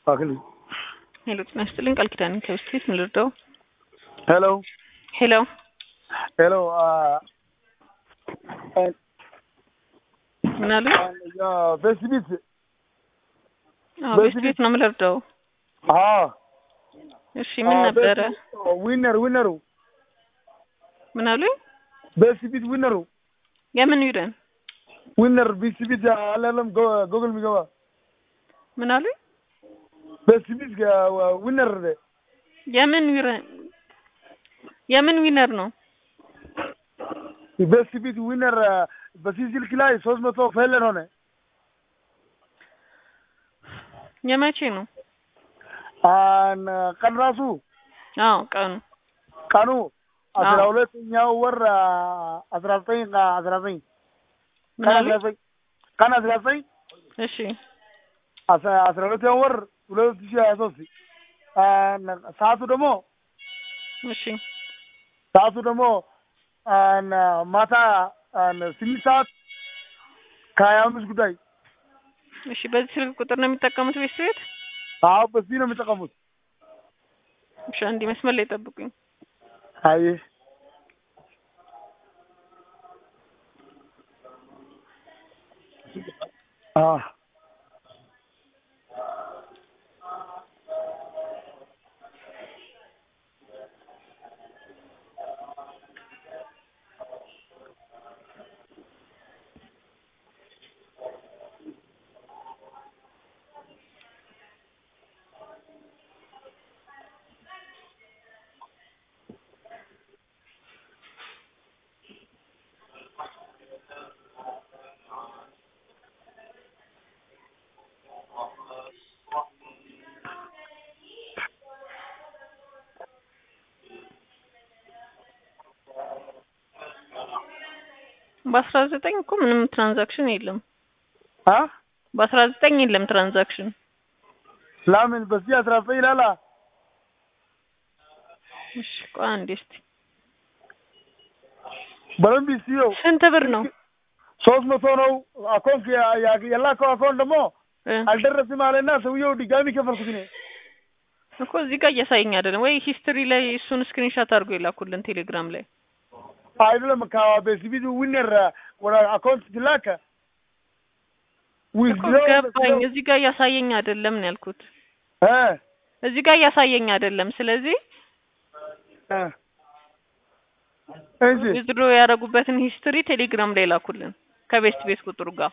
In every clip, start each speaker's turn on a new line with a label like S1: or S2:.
S1: ፓክሊ
S2: ሄሎ ጤና ይስጥልኝ ቃል ኪዳን ከብስቴት ምን ልርዳው?
S1: ሄሎ
S2: ሄሎ
S1: ሄሎ
S2: ምን አሉ?
S1: በስቢት
S2: አዎ ቤት ቤት ነው የምልርዳው። እሺ ምን ነበረ?
S1: ዊነር ዊነሩ
S2: ምን አሉኝ?
S1: በስቢት ዊነሩ
S2: የምን ዩረን
S1: ዊነር ቢስቢት አላለም ጎግል የሚገባ
S2: ምን አሉኝ?
S1: በስቢት ዊነር
S2: የምን ዩረን የምን ዊነር ነው?
S1: በስቢት ዊነር በዚህ ስልክ ላይ ሶስት መቶ ፈለን ሆነ።
S2: የመቼ ነው?
S1: ቀን ራሱ
S2: አዎ ቀኑ
S1: ቀኑ አስራ ሁለተኛው ወር አስራ ዘጠኝ አስራ ዘጠኝ
S2: ምን
S1: ቀን
S2: አሉኝ?
S1: አስራ ዘጠኝ ቀን አስራ ዘጠኝ
S2: እሺ
S1: አስራ ሁለተኛው ወር ሁለት ሺህ ሀያ ሶስት ሰዓቱ ደግሞ
S2: እሺ
S1: ሰዓቱ ደግሞ ማታ ስምንት ሰዓት ከሀያ አምስት ጉዳይ
S2: እሺ በዚህ ስልክ ቁጥር ነው የሚጠቀሙት ቤት ቤት?
S1: አዎ በዚህ ነው የሚጠቀሙት።
S2: እሺ አንዴ መስመር ላይ ጠብቁኝ።
S1: አይ አዎ
S2: በአስራ ዘጠኝ እኮ ምንም ትራንዛክሽን የለም።
S1: አ
S2: በአስራ ዘጠኝ የለም ትራንዛክሽን።
S1: ለምን በዚህ አስራ ዘጠኝ ይላላ
S2: እሺ ቆይ አንዴ እስቲ
S1: በደንብ ሲየው
S2: ስንት ብር ነው?
S1: ሶስት መቶ ነው አካውንት የላከው አካውንት ደግሞ
S2: እ
S1: አልደረስም አለና ሰውየው ድጋሚ ከፈልኩት እኔ
S2: እኮ እዚህ ጋር እያሳየኝ አይደለም ወይ? ሂስትሪ ላይ እሱን ስክሪንሻት አድርጎ የላኩልን ቴሌግራም ላይ
S1: አይደለም ከቤስቢት ዊነር ወደ አካውንት ሲላከ
S2: እኮ ገባኝ። እዚህ ጋር እያሳየኝ አይደለም ነው ያልኩት።
S1: እ
S2: እዚህ ጋር እያሳየኝ አይደለም። ስለዚህ
S1: እ እሺ
S2: ዊዝድሮ ያደረጉበትን ሂስትሪ ቴሌግራም ላይ ላኩልን ከቤስት ቤት ቁጥሩ ጋር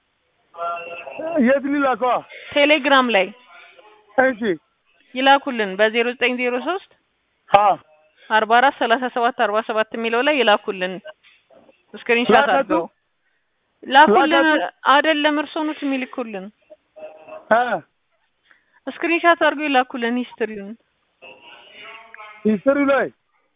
S1: የት ሊላከዋ?
S2: ቴሌግራም ላይ
S1: እሺ
S2: ይላኩልን በዜሮ ዘጠኝ ዜሮ ሶስት
S1: አ
S2: አርባ አራት ሰላሳ ሰባት አርባ ሰባት የሚለው ላይ ይላኩልን ስክሪንሻት
S1: ላካችሁ?
S2: አድርገው ላኩልን።
S1: ላካችሁ?
S2: አይደለም እርሶ ኖት የሚልኩልን
S1: እ
S2: ስክሪንሻት አድርገው ይላኩልን ሂስትሪውን።
S1: ሂስትሪ ላይ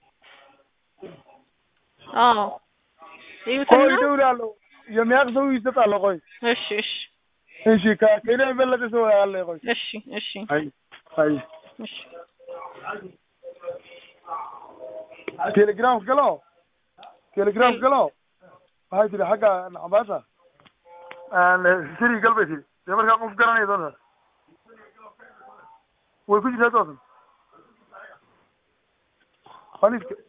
S2: አዎ
S1: ቆይ
S2: ይዩትና
S1: እደውላለሁ። የሚያውቅ ሰው ይሰጣል። ቆይ
S2: እሺ እሺ
S1: እሺ ከ- ከእኔ የበለጠ ሰው አለ። ቆይ
S2: እሺ እሺ
S1: አይ አይ
S2: እሺ
S1: ቴሌግራም galo ቴሌግራም galo waxay tiri xagga nacbaasha siri gal bay tiri dee markaa qof garanaya doonta way ku jirtaa doosan khaliifka